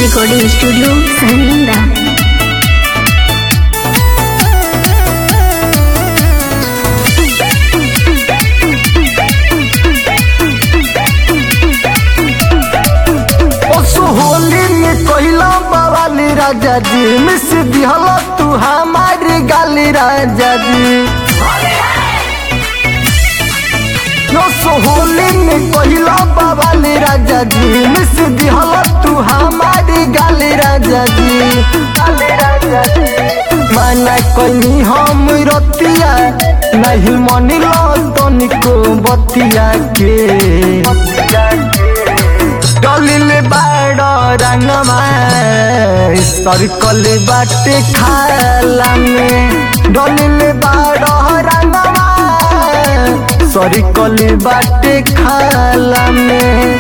recording studio सहनींदा Holi में कहला बवाली राजा जी मिस दिहल तू हमारी गाली राजा जी यो सो होली में कहला बवाली राजा जी मिस दिहल तू हमारी गाली राजा जी गाली राजा जी माना कहीं हम रतिया नहीं मनिलो तनिको बतिया के बतिया के डलिल बाड रंगमा सर्कल बाटे खाला में डलिल बाड रंगमा सर्कल बाटे खाला में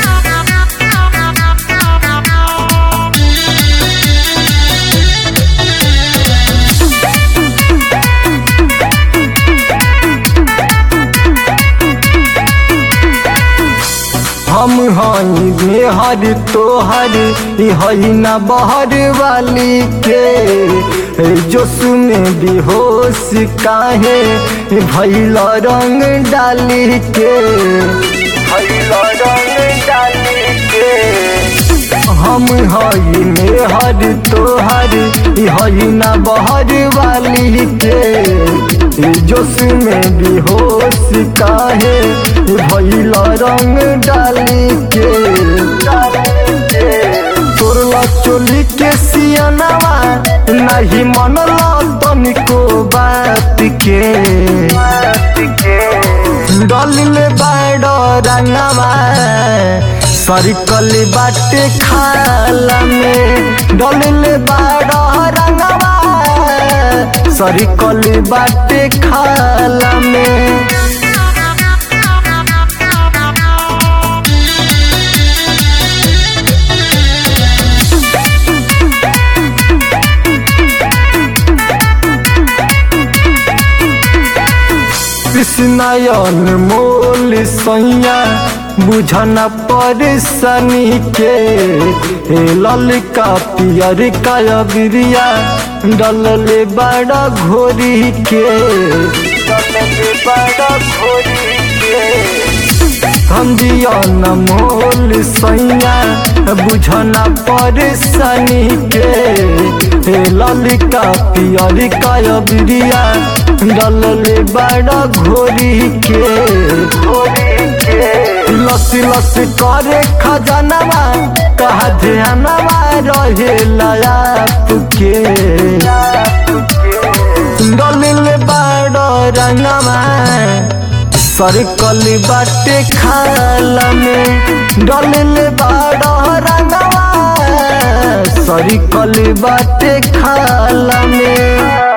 हम हई बेहर तोहर हई न बहर वाली के जोश में बेहोश काहे भैल रंग डाली के भैल रंग डाली के हम हई मेहर तोहर हई न बहर वाली के जोश में बेहोश काहे भैल रंग डाली के तोरला चोली के सियनवा नहीं मनला तनिको बात के डलिल बाड रंगवा सर्कल बाटे खाला में डलिल बाड रंगवा सर्कल बाटे खाला में कृष्णयन मोल सैया बुझना परेशानी के हे ललका पियर का बिरिया डलले बड़ा घोरी के डलले बड़ा घोरी के कंदियन मोल सैया बुझना परेशानी के हे ललिका पियर का बिरिया डलले बड़ा घोरी के लसी लसी करे खजनवा कहा ध्यानवा रहे लाप के डलिल बड़ा रंगवा सर्कल बाटे खाला में डलिल बड़ा रंगवा सर्कल बाटे खाला में